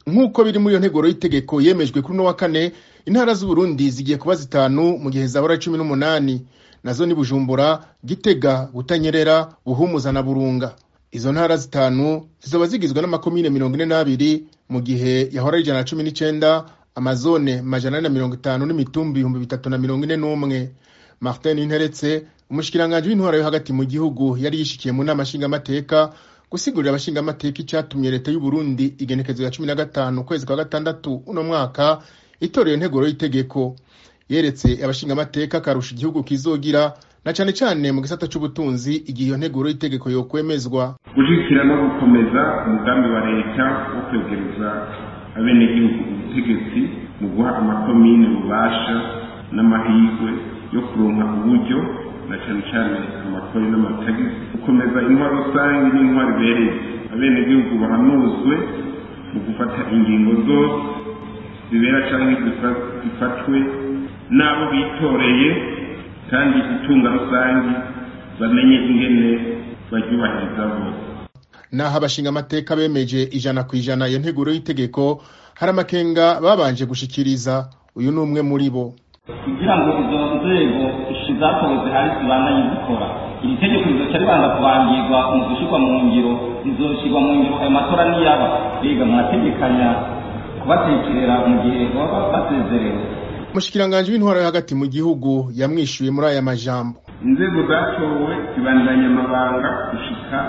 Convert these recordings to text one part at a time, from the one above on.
nk'uko biri muri iyo nteguro y'itegeko yemejwe kuri uno wa kane intara z'uburundi zigiye kuba zitanu mu gihe zahora cumi n'umunani nazo ni bujumbura gitega butanyerera buhumuza na burunga izo ntara zitanu zizoba zigizwe n'amakomine mirongo ine n'abiri mu gihe yahora ari ijana na cumi n'icenda amazone majana ane na mirongo itanu n'imitumbi ibihumbi bitatu na mirongo ine n'umwe martin interetse umushikiranganji w'intwaro yo hagati mu gihugu yari yishikiye mu nama nshingamateka gusigurira abashingamateka icatumye leta y'uburundi igenekezo ya cumi na gatanu ukwezi kwa gatandatu uno mwaka itoreye integuro y'itegeko yeretse abashingamateka akarusha igihugu kizogira na cane cane mu gisata c'ubutunzi igihe iyo nteguro y'itegeko yokwemezwa gushyigikira no gukomeza umugambi wa leta wo kwegereza abenegihugu ubutegetsi mu guha amakomine ububasha n'amahirwe yo kuronka uburyo na cane cane amakori n'amatagisi gukomeza intwaro rusange n'intwaro ibereye abenegihugu bahanuzwe mu gufata ingingo zose zibera canke zifatwe n'abo bitoreye kandi itunga rusange bamenye ingene baryubahiriza bose naho abashingamateka bemeje ijana ku ijana iyo nteguro y'itegeko hari amakenga babanje gushikiriza uyu ni umwe muri bo kugira ngo izo nzego zatowe zihari zibandanye zikora iri tegeko rizoca ribanza kubangirwa mu gushyirwa mu ngiro rizoshyirwa mu ngiro ayo matora niyaba biga mwategekanya kubatekerera mu gihe baba basezerewe umushikiranganji w'intwaro yo hagati mu gihugu yamwishuye muri aya majambo inzego zatowe zibandanya amabanga gushika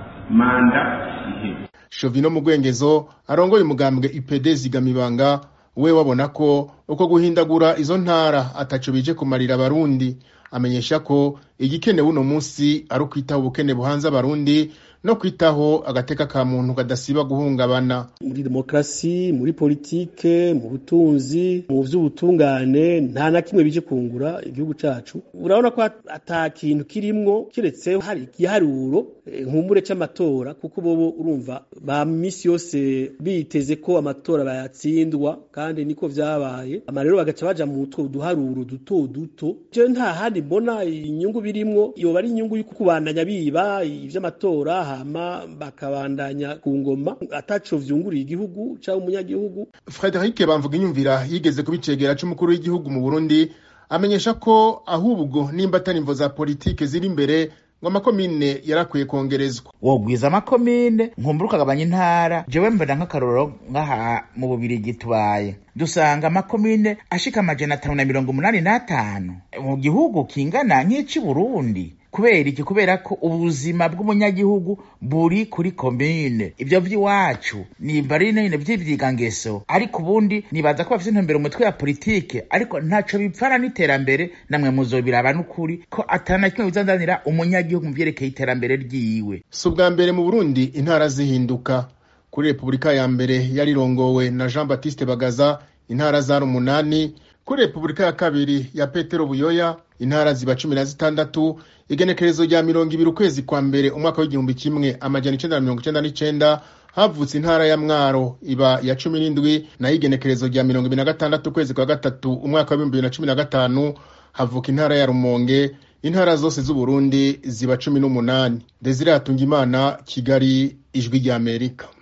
manda iheze shovino mu rwengezo arongoye umugambwe ipd zigamibanga we wabona ko uko guhindagura izo ntara ataco bije kumarira abarundi amenyesha ko igikenewe uno munsi ari ukwitaho ubukene buhanze abarundi no kwitaho agateka ka muntu kadasiba guhungabana muri demokarasi muri politike mu butunzi mu vy'ubutungane nta na kimwe bije kungura igihugu cacu urabona ko ata kintu kirimwo kiretse hari igiharuro nkumbure c'amatora kuko bobo urumva ba misi yose biteze ko amatora bayatsindwa kandi niko vyabaye ama rero bagaca baja mu two duharuro duto duto je nta handi mbona inyungu birimwo yoba ari inyungu y'uko kubandanya biba ivy'amatora hama bakabandanya ku ngoma ataco vyunguriye igihugu cyangwa umunyagihugu Frederic Bamvuga inyumvira yigeze kubicegera c'umukuru w'igihugu mu Burundi amenyesha ko ahubwo nimba atari imvo za politike ziri imbere ngo amakomine yarakwiye kongerezwa wogwiza amakomine nkumbura ukagabanya intara jewe mbona nk'akarorero nk'aha mu bubirigi tubaye dusanga amakomine ashika amajana atanu na mirongo umunani n'atanu mu gihugu kingana nk'ici burundi kubera iki kubera ko ubuzima bw'umunyagihugu buri kuri komine ivyo vy'iwacu nimba ari nyene vy'ivyigangeso ariko ubundi nibaza ko bafise intumbero umutwe ya politike ariko ntaco bipfana n'iterambere namwe muzobiraba n'ukuri ko atana kimwe bizandanira umunyagihugu mu vyerekeye iterambere ryiwe si ubwa mbere mu burundi intara zihinduka kuri repubulika ya mbere yarirongowe na jean baptiste bagaza intara zari umunani kuri repubulika ya kabiri ya petero buyoya intara ziba cumi na zitandatu igenekerezo rya mirongo ibiri ukwezi kwa mbere umwaka w'igihumbi kimwe amajana icenda na mirongo icenda n'icenda havutse intara ya mwaro iba ya cumi n'indwi nayo igenekerezo rya mirongo ibiri na gatandatu ukwezi kwa gatatu umwaka w'ibihumbi bibiri na cumi na gatanu havuka intara ya rumonge intara zose z'uburundi ziba cumi n'umunani desire hatungimana kigali ijwi ry'amerika